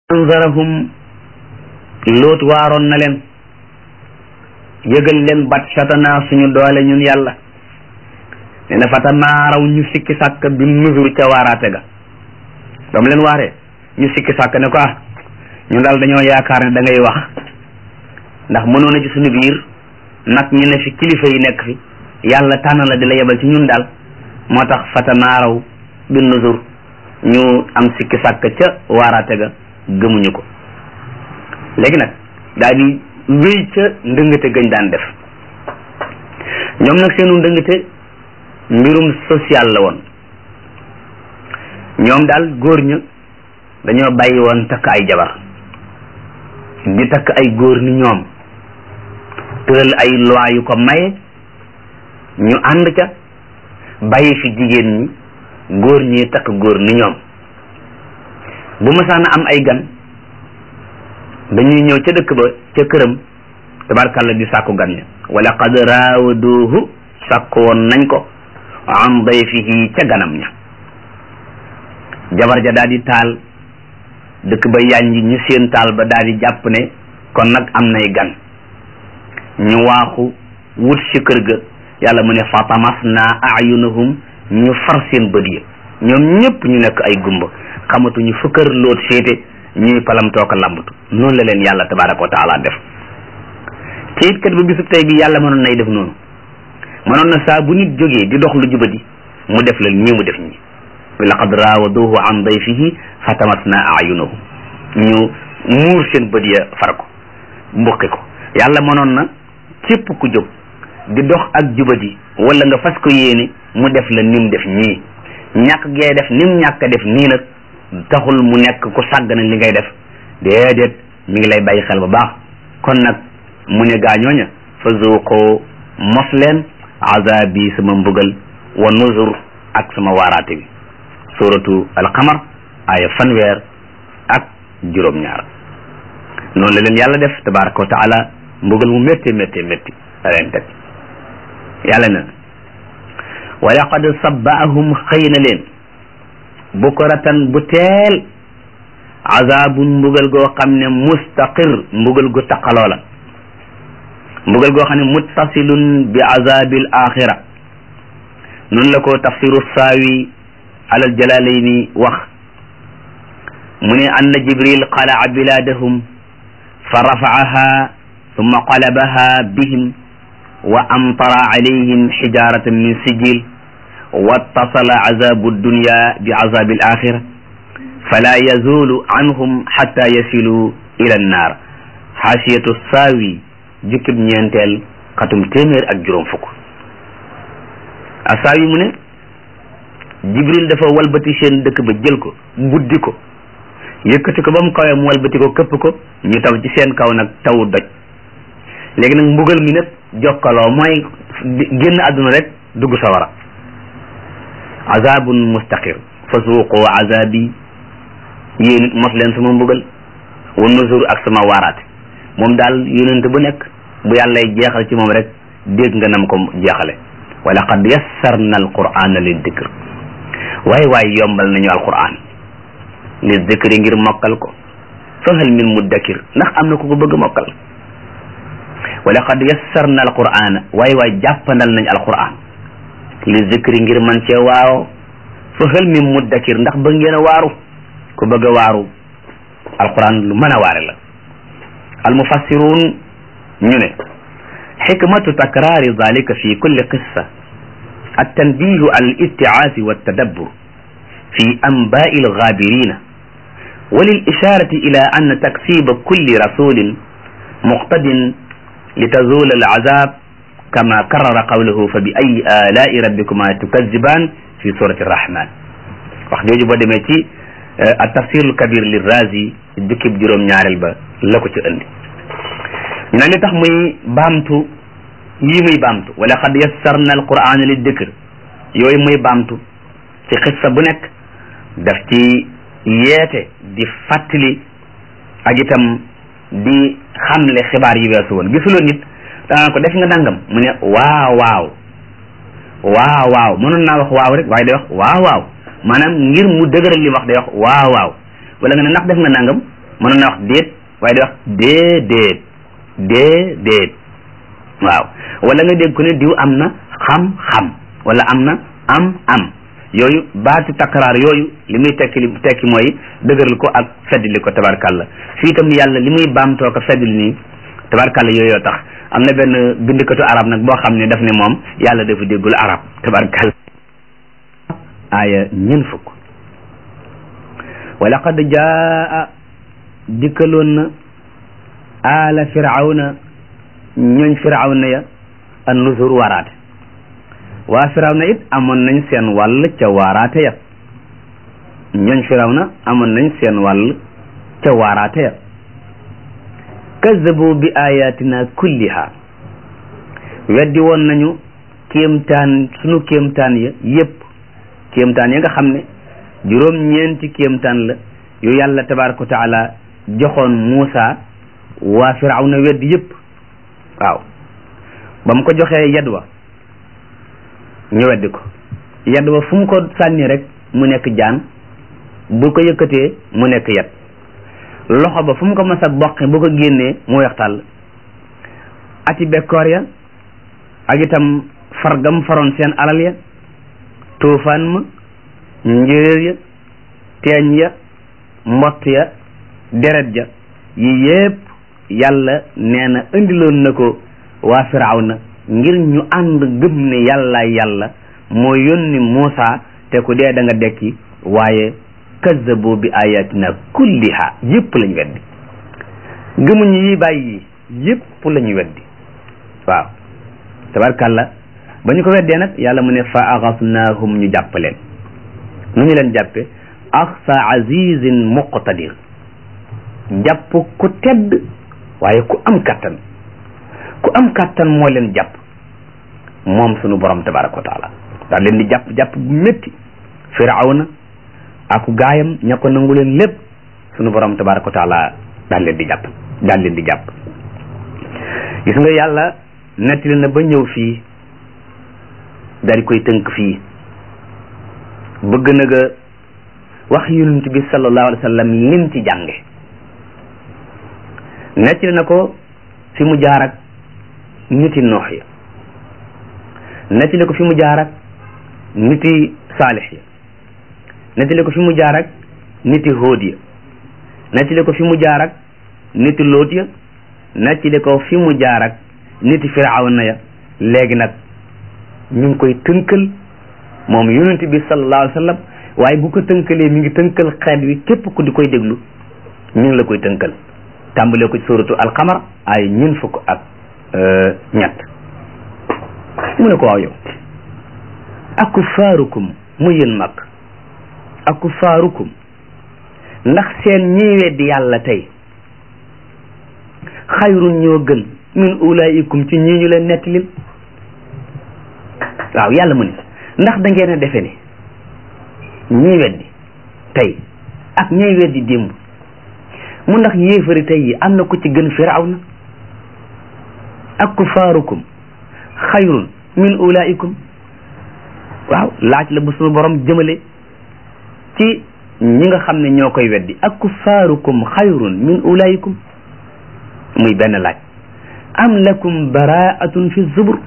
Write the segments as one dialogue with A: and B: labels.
A: anzarahum loot waaroon na leen yëgal leen bat satana suñu doole ñun yàlla ne na fata maaraw ñu sikki sàkk bi nusur ca waaraate ga ba mu leen waaree ñu sikki sàkk ne ko ah ñun daal dañoo yaakaar ne da ngay wax ndax mënoon na ci suñu biir nag ñu ne fi kilifa yi nekk fi yàlla tànn la di la yebal ci ñun daal moo tax fata maaraw bi nusur ñu am sikki sàkk ca waaraate ga gëmuñu ko léegi nag daal di wéy ca ndëngate gañ daan def ñoom nag seenu ndëngate mbirum social la woon ñoom daal góor ña dañoo bàyyi woon takk ay jabar di takk ay góor ni ñoom tëral ay loi yu ko maye ñu ànd ca bàyyi fi jigéen ñi góor ñi takk góor ni ñoom bu masaana am ay gan dañuy ñëw ca dëkk ba ca këram tabarkàlla di sàkku gan ña wala qad raawaduhu sàkku woon nañ ko an dayfihi ca ganam ña jabar ja daal di taal dëkk ba yànji ñu seen taal ba daal di jàpp ne kon nag am nay gan ñu waaxu wut ci kër ga yàlla mu ne fatamas na ayunahum ñu far seen bët yi ñoom ñëpp ñu nekk ay gumba xamatuñu fu kër loot féete ñuy palam tooka lambatu noonu la leen yàlla tabaraka wa taala def ci it kat ba bisub tey bi yàlla mënoon nay def noonu mënoon na saa bu nit jógee di dox lu jubadi mu def la nii mu def ñi laqad raawaduhu an dayfihi fatamasna ayunahum ñu muur seen bët ya far ko mbuqi ko yàlla mënoon na képp ku jóg di dox ak jubadi wala nga fas ko yéene mu def la nim def ñii ñàkk gee def nim ñàkk def nii nag taxul mu nekk ku sàggana li ngay def déedéet mi ngi lay bàyyi xel bu baax kon nag mu ne gaañooña fa zuuqoo mos leen azabi sama mbugal wa nuzur ak sama waaraate bi suratu alqamar aya fanweer ak juróom-ñaar noonu la leen yàlla def tabaraka wa taala mbugal mu métti métti métti la leen teg yàlla na wa laqad sabbaahum xëy na leen bukratan bu teel azabun mbugal goo xam ne mustaqir mbugal gu taqaloo la mbugal goo xam ne muttasilun bi azabil axira noonu la ko tafsiru saawi alal jalalayni wax mu ne anna jibril qalaa biladahum fa rafaaha thumma qalabaha bihim wa amtara alayhim xijaratan min sijil wattasala azabu dunya bi azabi al axira fala yazulu anhum xatta yasilu ila annaar xaasiyatu saawi jukkib ñeenteel xatum téeméer ak juróom fukk a saawi mu ne jibril dafa walbati seen dëkk ba jël ko buddi ko yëkkati ko ba mu kawee mu walbati ko këpp ko ñu taw ci seen kaw nag tawu doj léegi nag mbugal mi nag jokkaloo mooy génn àdduna rek dugg sawara azabun mustaqir fa suuqoo azabi yéen it mos leen sama mbugal wa nuzur ak sama waaraate moom daal yonent bu nekk bu yàllay jeexal ci moom rek dégg nga nam ko jeexale wa laqad yassarna alqur'ana lid dikr waaye waaye yombal nañu alquran li dikri ngir mokkal ko fa hal min muddakir ndax am na ku ko bëgg mokkal wa laqad yassarna alqur'ana waaye waaye jàppandal nañ alquran li zikri ngir man cee waaw fa hal min muddakir ndax bëgg ngeen a waaru ku bëgg a waaru alquran lu mën a waare la almufassirun ñu ne xikmatu takraari dalika fi kulli qissa altanbihu al istiaasi waltadabbur fi anbaai algaabirina وللإشارة إلى أن تكسيب كل رسول مقتد لتزول العذاب كما كرر قوله فبأي آلاء ربكما تكذبان في سورة الرحمن wax jooju boo demee ci at-tafsirul kabir li razi jukkib juróom ñaareel ba la ko ci indi ñu ne li tax muy baamtu yii muy baamtu wala qad yassarna al-qur'ana li dikr yooyu muy baamtu ci xissa bu nekk daf ci yeete di fàttali ak itam di xamle xibaar yi weesu woon gisuloo nit danaa ko def nga nangam mu ne waaw waaw waaw waaw mënoon naa wax waaw rek waaye day wax waaw waaw maanaam ngir mu dëgëral li wax day wax waaw waaw wala nga ne ndax def nga nangam mënoon na wax déet waaye di wax déedéet déedéet waaw wala nga dégg ko ne diw am na xam-xam wala am na am-am yooyu baati takkaraar yooyu li muy tekki li tekki mooy dëgëral ko ak feddli ko tabarkàlla fii itam yàlla li muy baamtoo ko feddli nii tabarkàlla yooyu tax am na benn bindikatu arab nag boo xam ne daf ne moom yàlla dafa déggul arab tabarkàlla aaya ñeen fukk wa laqad jaa dikkaloon na aala firawna ñooñ firawna ya an nusur waraate waa firawna it amoon nañ seen wàll ca waaraate ya ñooñ firawna amoon nañ seen wàll ca waaraate ya kazabu bi ayatina kulliha weddi woon nañu kéemtaan sunu kéemtaan ya yépp kéemtaan ya nga xam ne juróom ñeenti kéemtaan la yu yàlla tabaraka wa taala joxoon Muusa waa firawna weddi yépp waaw ba mu ko joxee yad wa ñu weddi ko yad wa fu mu ko sànni rek mu nekk jaan bu ko yëkkatee mu nekk yat loxo ba fu mu ko mas a boqe bu ko génnee mu weex tàll ati bekkoor ya ak itam fargam faroon seen alal ya tuufaan ma njéeréer ya teeñ ya mbott ya deret ja yi yépp yàlla nee na indiloon na ko waa firawna ngir ñu ànd gëm ne yàlla yàlla moo yónni Muusa te ku dee da nga dekki waaye kazzabu bi ayatina kulliha yépp lañ weddi gëmuñu yi bàyyi yi yépp lañu weddi waaw tabarkàlla ba ñu ko weddee nag yàlla mu ne fa axasnaahum ñu jàpp leen nu ñu leen jàppe axsa azizin muqtadir jàpp ku tedd waaye ku am kattan ku am kattan moo leen jàpp moom sunu borom tabaraka wa taala daal leen di jàpp jàpp bu métti firawna aku gaayam ña ko nangu leen lépp sunu borom tabaraka wa taala daal leen di jàpp daal leen di jàpp gis nga yàlla nettali na ba ñëw fii daal di koy tënk fii bëgg na nga wax yonent bi sallallahu alayhi wa sallam lim ci jànge nettali na ko fi mu jaar ak niti noox ya nettali ko fi mu jaar ak niti saalix ya nettali ko fi mu jaar ak niti hóod ya nettali ko fi mu jaar ak niti lóot ya nettali ko fi mu jaar ak niti firawna ya léegi nag ñu ngi koy tënkal moom yonent bi sallallahu alayhi wa sallam waaye bu ko tënkalee mi ngi tënkal xeet wi képp ku di koy déglu ñu ngi la koy tënkal tàmbalee ko ci suratu alqamar ay ñun fukk ak ñett mu ne ko waaw yow akufaarukum mu yéen mag akufaarukum ndax seen ñii weddi yàlla tey xayrun ñoo gën min ulaikum ci ñii ñu leen nettalil waaw yàlla mu ne ndax da ngeen a defe ne ñii weddi tey ak ñiy weddi démb mu ndax yéefari tey yi am na ku ci gën firawna ak kufaarukum xayrun min ulaikum waaw laaj la bu sunu borom jëmale ci ñi nga xam ne ñoo koy weddi ak kufaarukum xayrun min ulaikum muy benn laaj am lakum baraatun fi zubur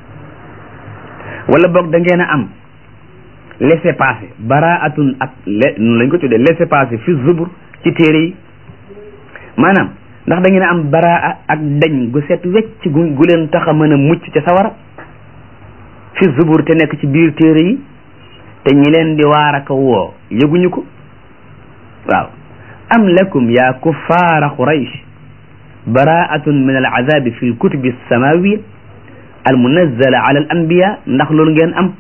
A: wala boog da ngeen a am laissez passer baraatun ak le noonu lañ ko tuddee laissez passer fi zubur ci téere yi maanaam ndax da ngeen a am baraa ak dañ gu set wecc gu gu leen tax a mën a mucc ca sawara fi zubur te nekk ci biir téere yi te ñi leen di waar aka woo yëguñu ko waaw am lakum ya kuffaara quraysh baraatun min al azabi fi l kutubi samawiya al munazzala ala al anbiya ndax loolu ngeen am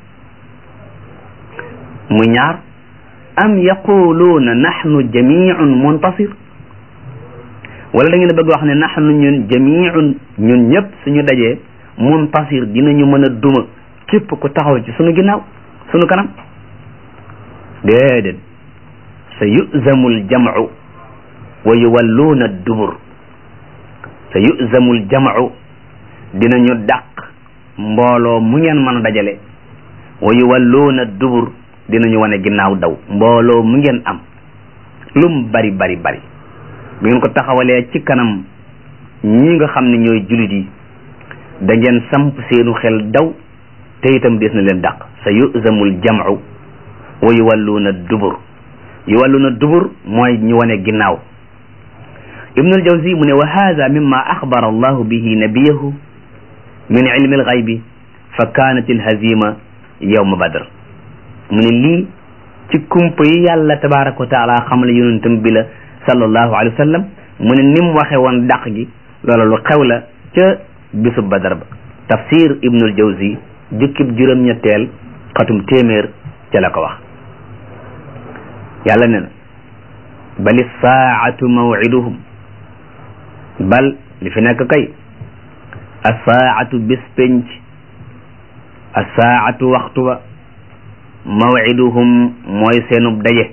A: mu ñaar am yaquluuna nahnu jamiun muntasir wala da ngeen bëgg wax ne nahnu ñun jamiun ñun ñëpp suñu dajee muntasir dinañu mën a duma képp ku taxaw ci suñu ginnaaw suñu kanam déedéet sa yuzamu aljamcu wa yuwalluuna dubur sa yuzamu aljamcu dinañu dàq mbooloo mu ngeen mën a dajale wa yuwalluuna dubur dinañu wane ginnaaw daw mbooloo mu ngeen am lum bari bari bari bu ngeen ko taxawalee ci kanam ñi nga xam ne ñooy jullit yi da ngeen samp seenu xel daw te itam des na leen dàq sa yuzamul jam'u wa yuwalluuna dubur yuwalluuna dubur mooy ñu wane ginnaaw ibnul jawzi mu ne wa hada mimma axbara allahu bihi nabiyahu min ilmi alxaybi fa kaanat alhazima yawma badr mu ne lii ci kumpa yi yàlla tabaraka wa taala xamal yonentam bi la sallallahu alayhi wa sallam mu ne ni mu waxe woon dàq gi loola lu xew la ca bisub badar ba tafsir ibnul jawzi jukkib juróom-ñetteel xatum téeméer ca la ko wax yàlla ne na bali saatu mawciduhum bal li fi nekk kay asaatu bis penc asaatu waxtu wa mawciduhum mooy seenub daje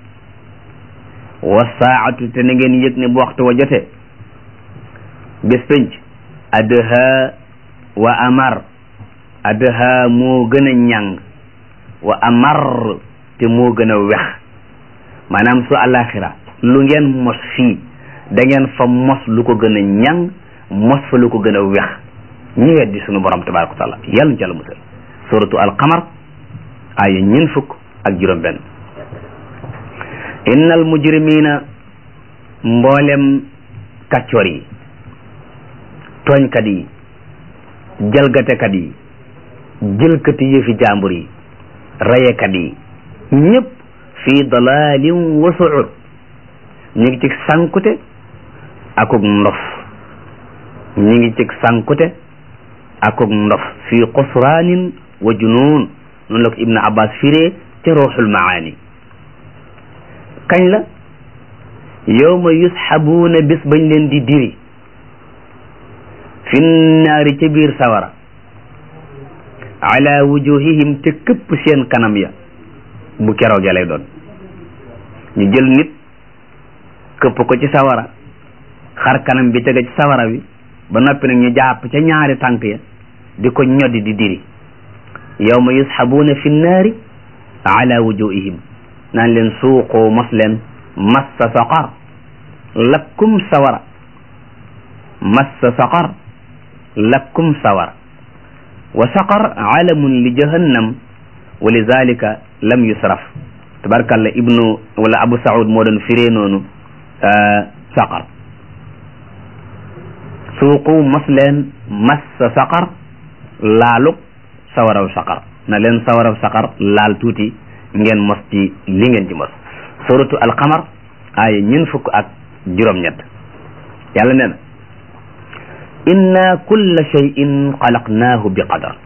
A: wa saatu te na ngeen yëg ne bu waxtu wa jotee bis penc adha wa amar adha moo gën a ñàng wa amar te moo gën a wex maanaam su alaxira lu ngeen mos fii da ngeen fa mos lu ko gën a ñàng mos fa lu ko gën a wex ñi weddi sunu borom tabaraka wa taala yàlla ñu ca la musal suratu alqamar aya ñeen fukk ak juróom benn innal mujrimina mboolem kaccoor yi tooñkat yi jalgatekat yi jëlkati yëfi jàmbur yi rayekat yi ñëpp fii dalalin wa suur ñu ngi ci sànkute akuk ndof ñu ngi ci sànkute akuk ndof fii xusraanin wa junuun noonu la ko ibnu abbas firee ca ruuxul maani kañ la yowma yusxabuuna bis bañ leen di diri fi naari ca biir sawara ala wujuhihim te këpp seen kanam ya bu keroog lay doon ñu jël nit këpp ko ci sawara xar kanam bi tege ci sawara wi ba noppi nag ñu jàpp ca ñaari tànk ya di ko ñoddi di diri yawma yusxabuuna fi nnaari ala wujuhihim naan leen suuqoo mos leen massa saqar lakkum sawara massa saqar lakkum sawara wa saqar alamun li jahannam wa lidalika lam yusraf tabarkalla ibnu wala abu saud moo doon firee noonu saqar suuqu mos leen massa saqar laaluk sawaraw saqar na leen sawaraw saqar laal tuuti ngeen mos ci li ngeen ci mos suratu alqamar aaya ñun fukk ak juróom-ñett yàlla nee na inna kulla shay'in xalaqnaahu bi qadar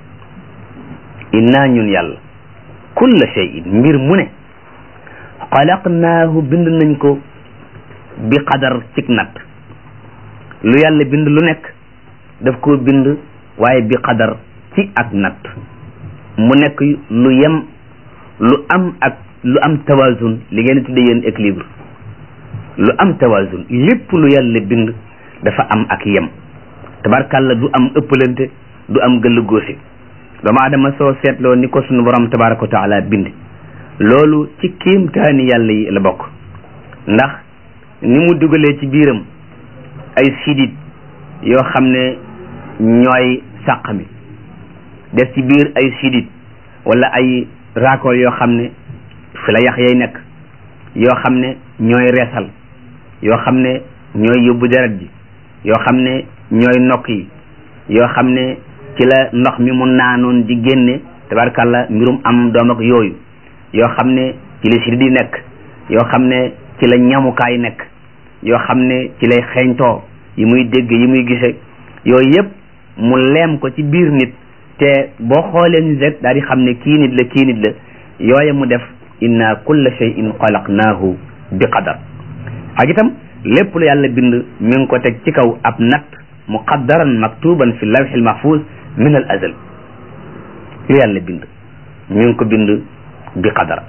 A: inna ñun yàlla kulla shay'in mbir mu ne xalaqnaahu bind nañ ko bi qadar cig natt lu yàlla bind lu nekk daf koo bind waaye bi qadar ci ak natt mu nekk lu yem lu am ak lu am tawazun li ngeen tudde yéen équilibre lu am tawazun lépp lu yàlla bind dafa am ak yem tabarkàlla du am ëppalante du am gëll góose doomu adama soo seetloo ni ko sunu borom tabaraka wa taala bind loolu ci kéemtaani yàlla yi la bokk ndax ni mu dugalee ci biiram ay sidit yoo xam ne ñooy sàq mi def ci biir ay sidit wala ay raakool yoo xam ne fi la yax yay nekk yoo xam ne ñooy reesal yoo xam ne ñooy yóbbu deret ji yoo xam ne ñooy nokk yi yoo xam ne ci la ndox mi mu naanoon di génne tabarkàlla mbirum am doom ak yooyu yoo xam ne ci la sidit yi nekk yoo xam ne ci la ñamukaay nekk yoo xam ne ci lay xeeñtoo yi muy dégg yi muy gise yooyu yëpp mu leem ko ci biir nit te boo xoolee nit rek daal di xam ne kii nit la kii nit la yooye mu def inna kulla shay'in xalaqnaahu bi qadar ak itam lépp lu yàlla bind mi ngi ko teg ci kaw ab natt muqaddaran maktuban fi lawxil mahfuz min al azal lu yàlla bind mi ngi ko bind bi qadar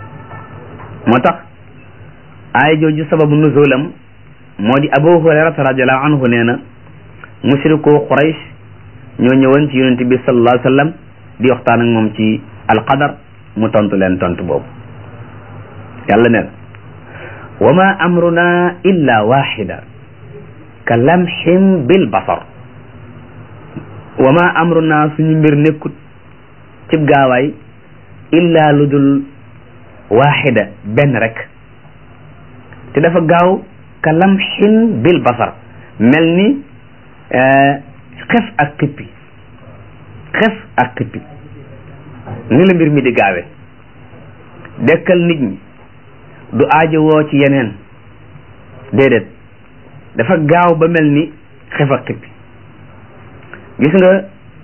A: moo tax aaya jooju sababu nuzulam moo di abu hurayrata radiallahu anhu nee na mushrikoo quraysh ñoo ñëwoon ci yonent bi sallallahu alayhi wa sallam di waxtaan ak moom ci alqadar mu tontu leen tontu boobu yàlla nee na wa ma amruna illa waxida ka lamxin bil basar wa ma amruna suñu mbir nekkut cib gaawaay illa lu dul waxida benn rek te dafa gaaw ka lamxin bil basar mel ni xef ak xippi xef ak xippi ni la mbir mi di gaawe dekkal nit ñi du aajowoo ci yeneen déedéet dafa gaaw ba mel ni xef ak xippi gis nga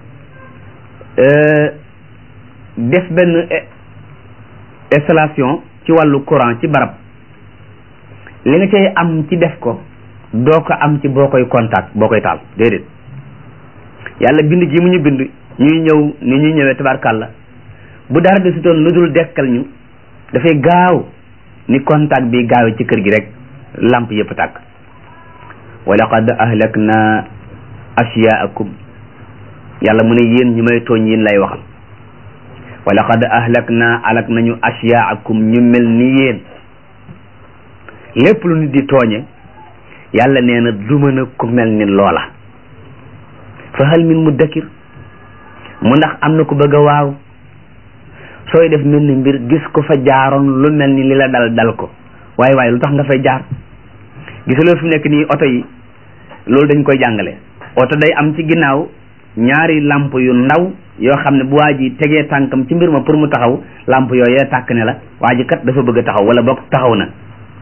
A: def benn installation ci wàllu courant ci barab li nga cay am ci def ko doo ko am ci boo koy contact boo koy taal déedéet yàlla bind ji mu ñu bind ñuy ñëw ni ñuy ñëwee tabarkàlla bu dara de sutoon lu dul dekkal ñu dafay gaaw ni contact bi gaawe ci kër gi rek lamp yëpp tàkk wa laqad ahlakna ashyaakum yàlla mu ne yéen ñi may tooñ yéen lay waxal wa laqad ahlakna alak nañu ashyaakum ñu mel ni yéen lépp lu nit di tooñe yàlla nee na du mën a ku mel ni loola fa hal min muddakir mu ndax am na ku bëgg a waaw sooy def mel ni mbir gis ko fa jaaroon lu mel ni li la dal dal ko waaye waaye lu tax nga fay jaar gisuloo fi nekk nii oto yi loolu dañ koy jàngale oto day am ci ginnaaw ñaari lamp yu ndaw yoo xam ne bu waa ji tegee tànkam ci mbir ma pour mu taxaw lamp yooyee tàkk ne la waa ji kat dafa bëgg a taxaw wala boog taxaw na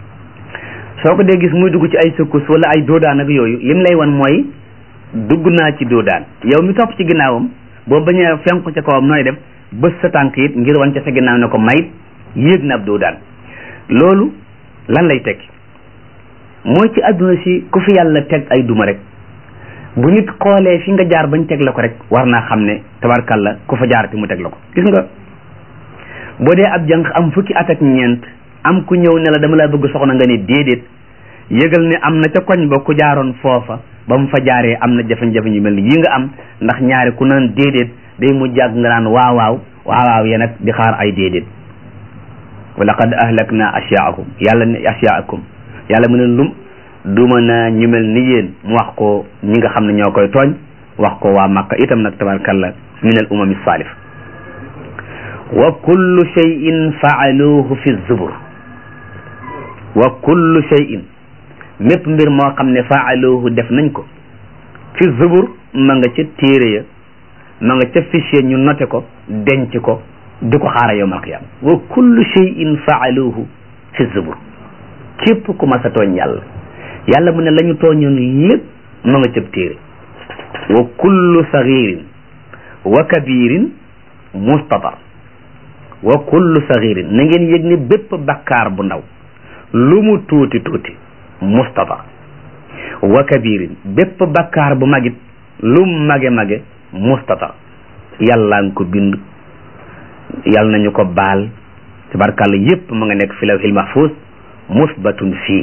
A: soo ko dee gis muy dugg ci ay sukkus wala ay doodaan ak yooyu lim lay wan mooy dugg naa ci doodaan yow mi topp ci ginnaawam boo bañee fenku ca kawam nooy def bës sa tànk it ngir wan ca sa ginnaaw ne ko mayit yéeg na ab doodaan loolu lan lay tekki mooy ci àdduna si ku fi yàlla teg ay duma rek bu nit xoolee fi nga jaar bañ teg la ko rek war naa xam ne tabarkalla ku fa jaar ti mu teg la ko gis nga boo dee ab jànq am fukki at ak ñeent am ku ñëw ne la dama laa bëgg soxna nga ne déedéet yëgal ne am na ca koñ ba ku jaaroon foofa ba mu fa jaaree am na jafe-jafe yu mel ni yi nga am ndax ñaari ku naan déedéet day mu jàgg nga naan waaw waaw waaw waaw yéen nag di xaar ay déedéet wa laqad ahlakna ashyaakum yàlla ne ashyaakum yàlla mu ne lum duma naa ñu mel ni yéen mu wax ko ñi nga xam ne ñoo koy tooñ wax ko waa Makka itam nag tabarkalla min al umami salif wa kullu shay'in faaluhu fi zubur wa kullu shay'in mépp mbir moo xam ne faaluhu def nañ ko fi zubur ma nga ca téere ya ma nga ca fichier ñu noté ko denc ko di ko xaara yowmal qiyama wa kullu shay'in faaluhu fi zubur képp ku ma sa tooñ yàlla yàlla mu ne la ñu tooñoon lépp ma nga cëb téere wa kullu sagirin wa kabirin mustatar wa kullu sagirin na ngeen yëg ne bépp bakkaar bu ndaw lu mu tuuti tuuti mustatar wa kabirin bépp bakkaar bu magit lu mu mage mage mustatar yàlla nga ko bind yàlla nañu ko baal tabarkàlla yépp ma nga nekk fi lawhil mahfuz musbatun fii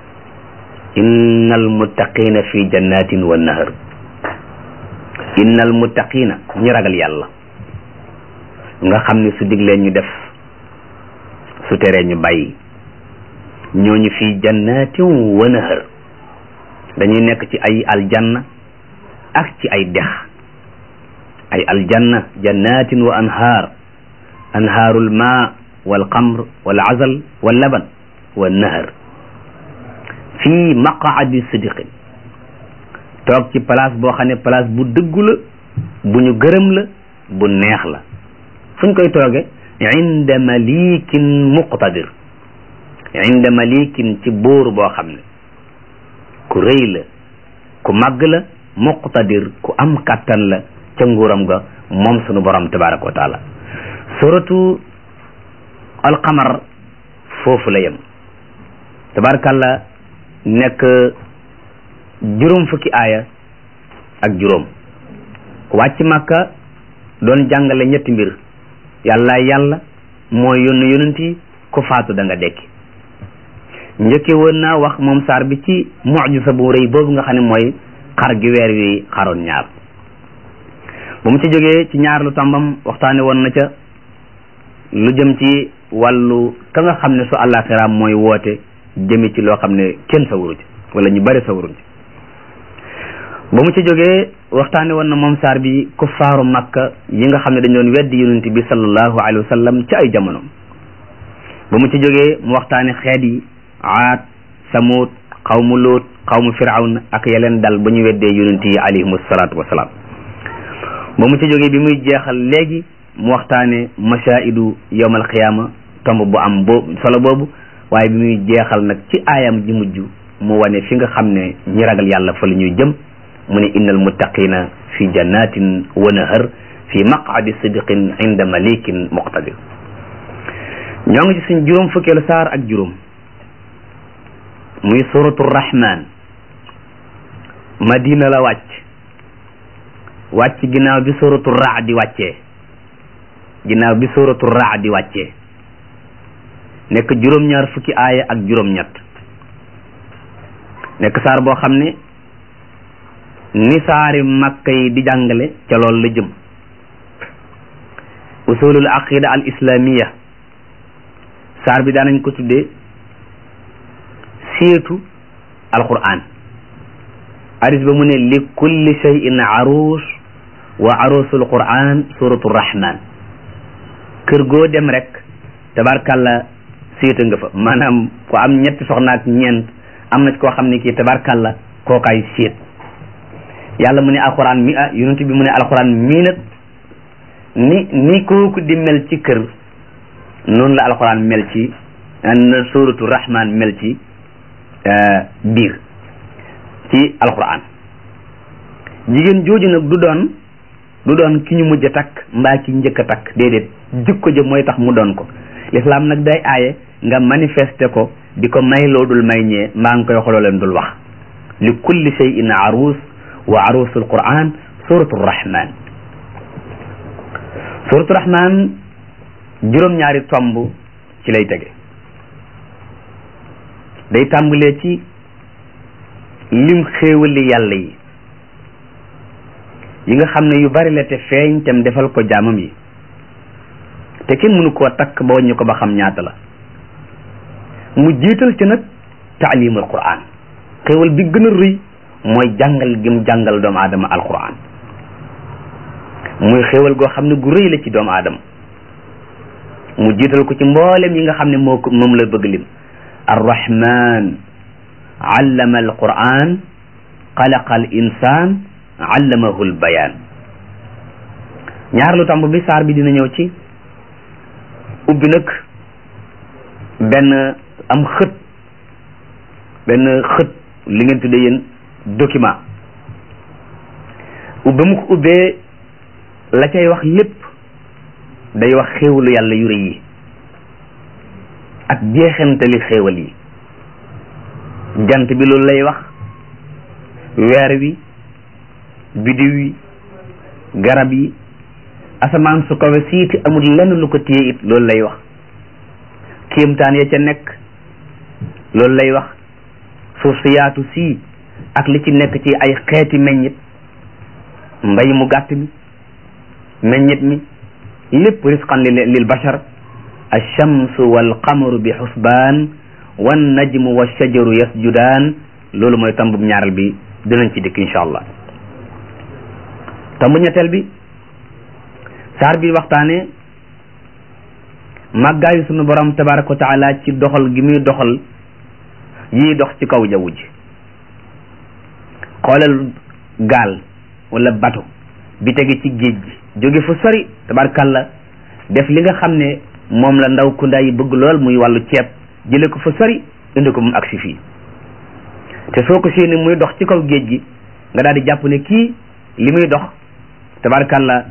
A: innal muttaqina fi jannatin wa nahar innal muttaqina ñi ragal yàlla nga xam ne su diglee ñu def su teree ñu bàyyi ñooñu fi jannatin wa nahar dañuy nekk ci ay aljanna ak ci ay dex ay aljanna jannatin wa anhaar anhaarul maa wal xamr wal azal wal laban wa nahar fii maqaadi sidiqin toog ci place boo xam ne place bu dëggu la bu ñu gërëm la bu neex la fu ñu koy tooge inda malikin muqtadir inda malikin ci buur boo xam ne ku rëy la ku màgg la muqtadir ku am kàttan la ca nguuram ga moom sunu borom tabaraka wa taala suratu alqamar foofu la yem tabarakallah nekk juróom fukki aaya ak juróom wàcc màkka doon jàngale ñetti mbir yàlla yàlla mooy yónni yonent yi ku faatu da nga dekki njëkke woon naa wax moom saar bi ci mujisa bu rëy boobu nga xam ne mooy xar gi weer wi xaroon ñaar bu mu ci jógee ci ñaar lu tàmbam waxtaane woon na ca lu jëm ci wàllu ka nga xam ne su àllaaxiraam mooy woote jëme ci loo xam ne kenn sawaru ci wala ñu bari sawaruñ ci ba mu ci jógee waxtaane woon na moom saar bi kuffaaru makka yi nga xam ne dañ doon weddi yonent bi sallallahu alayhi wa sallam ci ay jamono ba mu ci jógee mu waxtaane xeet yi aad samut xawmu lóot xawmu firawn ak yeleen dal ba ñu weddee yonent yi alayhimu salaatu wasalaam ba mu ci jógee bi muy jeexal léegi mu waxtaane mashaidu yowmal xiyaama tomb bu am boobu solo boobu waaye bi muy jeexal nag ci aayam ji mujj mu wane fi nga xam ne ñi ragal yàlla fa la ñuy jëm mu ne innal muttaqina fi jannatin wa nahar fi maqadi sidqin inda malikin muqtadir ñoo ngi ci suñ juróom fukkeelu saar ak juróom muy suratu rahman madina la wàcc wàcc ginnaaw bi suratu raadi wàccee ginnaaw bi suratu raadi wàccee nekk juróom-ñaar fukki aaya ak juróom-ñett nekk saar boo xam ne ni saari makka yi di jàngale ca loolu la jëm usulul aqida al islamiya saar bi daanañ ko tuddee seetu alquran aris ba mu ne li kulli shay'in aruus wa aruusul quran suratu rahman kër goo dem rek tabarkalla seeta nga fa maanaam ko am ñetti soxna ak ñeent am na ci koo xam ne kii tabarkalla kookaay seet yàlla mu ne alquran mi ah yonent bi mu ne alquran mii nag ni ni kooku di mel ci kër noonu la alquran mel ci na suratu rahman mel ci biir ci alquran jigéen jooju nag du doon du doon ki ñu mujj a takk mbaa ki njëkk a takk déedéet jikko ja mooy tax mu doon ko l'islam nag day aaye nga manifester ko di ko may loo dul may ñee mbaa nga koy xoloo leen dul wax li kulli shay'in aruus wa aruusul quran suratu rahman suratu rahman juróom-ñaari tomb ci lay tege day tàmbalee ci lim xéewali yàlla yi yi nga xam ne yu bari la te feeñ tam defal ko jaamam yi te kenn mënu koo takk ba wàññi ko ba xam ñaata la mu jiital ci nag taalimul quran xéewal bi gën a rëy mooy jàngal gim jàngal doomu aadama alquran muy xéewal goo xam ne gu rëy la ci doomu aadama mu jiital ko ci mboolem yi nga xam ne moo ko moom la bëgg lim arrahman allama alquran xalaqa al insan allamahu albayan ñaar lu tamb bi saar bi dina ñëw ci ubbi nag benn am xët benn xët li ngeen tuddee yéen document ubbi mu ko ubbee la cay wax lépp day wax xéewalu yàlla yu rëy yi ak jeexantali xéewal yi jant bi loolu lay wax weer wi bidiw yi garab yi asamaan su kawe siiti amul lenn lu ko téye it loolu lay wax kéemtaan ya ca nekk loolu lay wax suuf si yaatu sii ak li ci nekk ci ay xeeti meññit mbay mu gàtt mi meññit mi lépp risqan lil bashar alchamsu walqamaru bi xusbaan wan najmu wa shajaru yasjudaan loolu mooy tambub ñaaral bi dinañ ci dikk incha allah tambu ñetteel bi saar bi waxtaane màggaayu sunu borom tabaraka wa taala ci doxal gi muy doxal yii dox ci kaw jaww ji xoolal gaal wala bato bi tege ci géej gi jóge fu sori tabarkalla def li nga xam ne moom la ndaw kunda yi bëgg lool muy wàllu ceeb jële ko fa sori indi ko mu agsi fii te soo ko séenee muy dox ci kaw géej gi nga daal di jàpp ne kii li muy dox tabarkalla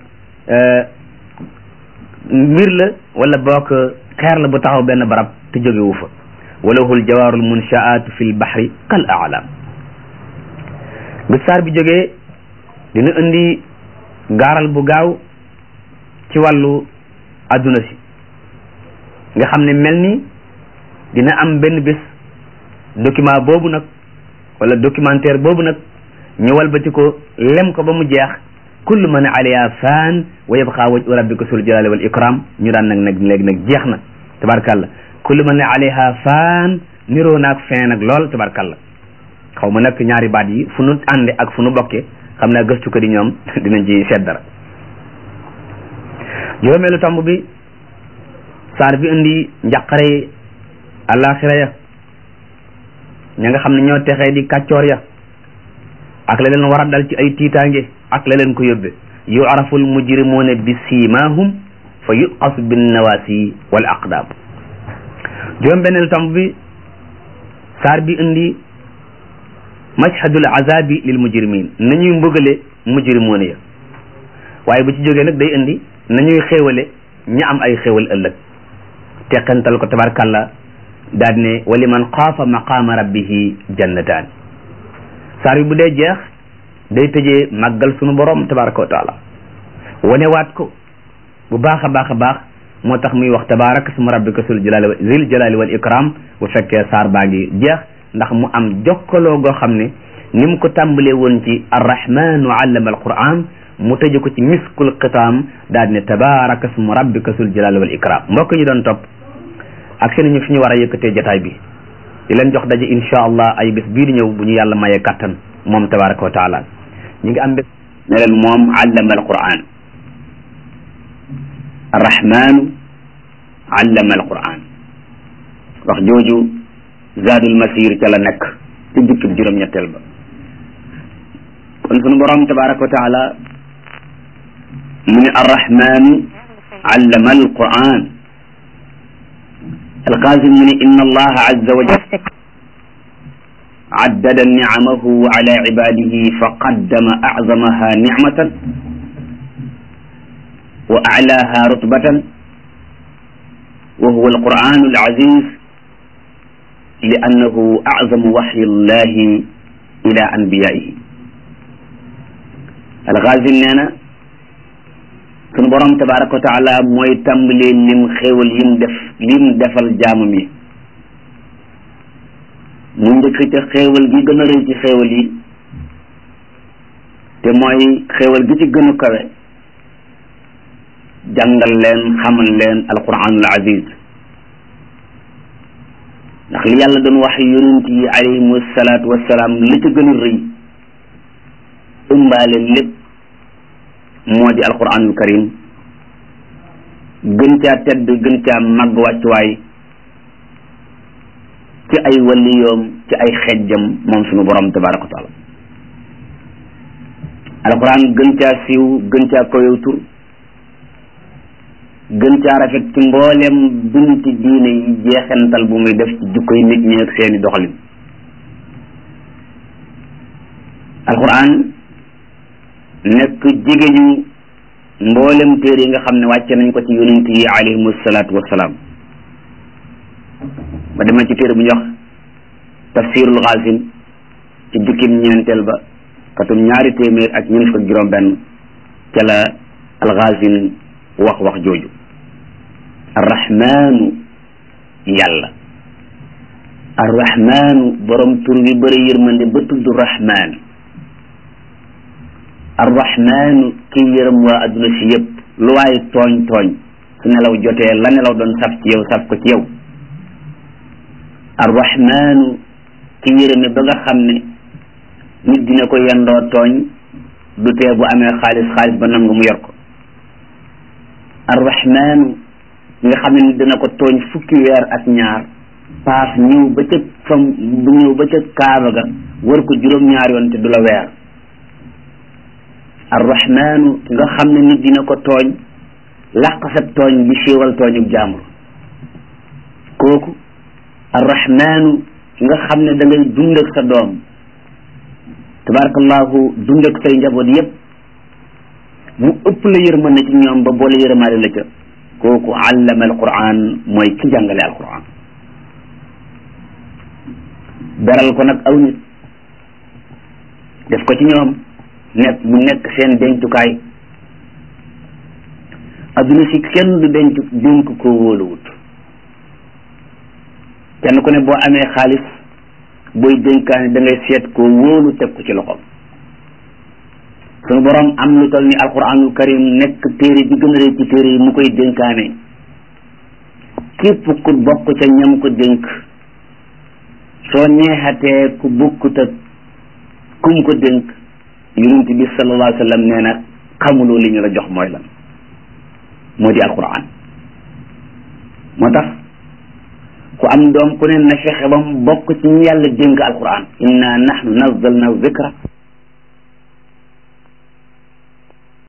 A: mbir la wala boog xeer la bu taxaw benn barab te jógewu fa walahul jawaarul munshaatu fi l bahri kal aalam bi saar bi jógee dina indi gaaral bu gaaw ci wàllu adduna si nga xam ne mel ni dina am benn bés document boobu nag wala documentaire boobu nag ñu walbati ko lem ko ba mu jeex kullu man alayha faan wa yabqa wajhu rabbika sul jalali wal ikram ñu daan nag nag léegi nag jeex na tabarkàllah kullu man alayha faan niroo naag fin nag lool tabarkalla xaw ma nag ñaari baat yi fu nu ànde ak fu nu bokke xam naa gëstu ko di ñoom dinañ ci seet dara juróomeelu tomb bi saar bi indi njàqare yi àllaaxira ya ña nga xam ne ñoo texee di kàccoor ya ak la leen war a dal ci ay tiitaange ak la leen ko yóbbe yu'rafu al mujrimuuna bi siimaahum fa yuqasu bin nawaasi wal aqdaam juróom benneelu tomb bi saar bi indi mashhadul azabi lil mujrimin nañuy mbëgale mujrimuuna ya waaye bu ci jógee nag day indi nañuy xéewale ña am ay xéewal ëllëg teqantal ko tabarkalla daal ne wali man xaafa maqaama rabbihi jannataan saar bi bu dee jeex day tëjee màggal sunu borom tabaraka wa taala wanewaat ko bu baax a baax a baax moo tax muy wax tabaraka suma rabbika sul jalali zil jalali wal ikram bu fekkee saar baa ngi jeex ndax mu am jokkaloo goo xam ne ni mu ko tàmbalee woon ci arrahmanu allama alquran mu tëje ko ci miskul xitaam daal ne tabaraka suma rabbika sul jalali wal ikram mbokk ñu doon topp ak seen ñu fi ñu war a yëkkatee jataay bi di leen jox daje insha allah ay bés bii di ñëw bu ñu yàlla mayee kattan moom tabaraka wa taala ñu ngi am bés ne leen moom allama alquran arrahmanu allama alquran wax jooju zaadul masir ca la nekk ci jukkib juróom-ñetteel ba kon sunu borom tabaraka wa taala mu ne arrahmanu allama alquran alqaasim mu ne inna allaha azza wa jalla عدد نعمه على عباده فقدم أعظمها نعمة وأعلاها رتبة وهو القرآن العزيز لأنه أعظم وحي الله إلى أنبيائه الغازي نانا sunu borom tabaraka wa taala mooy tàmbali lim xéewal yim def lim defal jaamam yi mu njëkk ca xéewal gi gën a rëy ci xéewal yi te mooy xéewal gi ci gën a kawe jàngal leen xamal leen alquranul aziz ndax li yàlla doon wax yonent yi alayhimu salaatu wassalaam li ci gën a rëy ëmbaale lépp moo di alquranul karim gën caa tedd gën caa màgg wàccuwaay ci ay waliyoom ci ay xejjam moom sunu borom tabaraka wa taala alquran gën caa siiw gën caa koyow tur gën caa rafet ci mboolem bunti diine yi jeexental bu muy def ci jukkoy nit ñi ak seeni doxalin alquran nekk jigéñu mboolem téere yi nga xam ne wàcce nañ ko ci yonent yi alayhimu salaatu wassalaam ba dema ci téere bu ñuy wax tafsirul xaasim ci jukkim ñeenteel ba katum ñaari téeméer ak ñeent fukk ak juróom benn ca la alxaasim wax wax jooju arrahmanu yàlla arrahmanu borom tur bi bëri yërmande ba tudd rahman arrahmanu kii yërëm waa adduna si yëpp lu waaye tooñ tooñ su nelaw jotee la nelaw doon saf ci yow saf ko ci yow arrahmanu ki yërëme ba nga xam ne nit dina ko yendoo tooñ du tee bu amee xaalis xaalis ba nangu mu yor ko arrahmanu nga xam ne nit dina ko tooñ fukki weer ak ñaar paas ñëw ba ca fam bu ñëw ba ca kaaba ga war ko juróom-ñaar yoon te du la weer arrahmanu nga xam ne nit dina ko tooñ làq sa tooñ bi siiwal tooñu jaamur kooku arrahmanu nga xam ne da ngay dund ak sa doom tabarakallahu dund ak say njaboot yépp mu ëpp la yërmande ci ñoom ba boole yërmaale la ca kooku allama alquran mooy ki jàngale alquran beral ko nag aw nit def ko ci ñoom nekk mu nekk seen dencukaay adduna si kenn du denc dénk ko wóoluwut kenn ku ne boo amee xaalis booy dénkaane da ngay seet ko wóolu teg ko ci loxoom sunu borom am lu toll ni alquranul karim nekk téere bi gën a rëy ci téere yi mu koy dénkaane képp ku bokk ca ñam ko dénk
B: soo neexatee ku bukkut ak kum ko dénk yonent bi sallallahu alayhi wa sallam nee na xamuloo li ñu la jox mooy lan moo di alquran moo tax ku am doom ku ne na fexe ba mu bokk ci ñu yàlla dénk alquran inna nahnu nazzalna zikra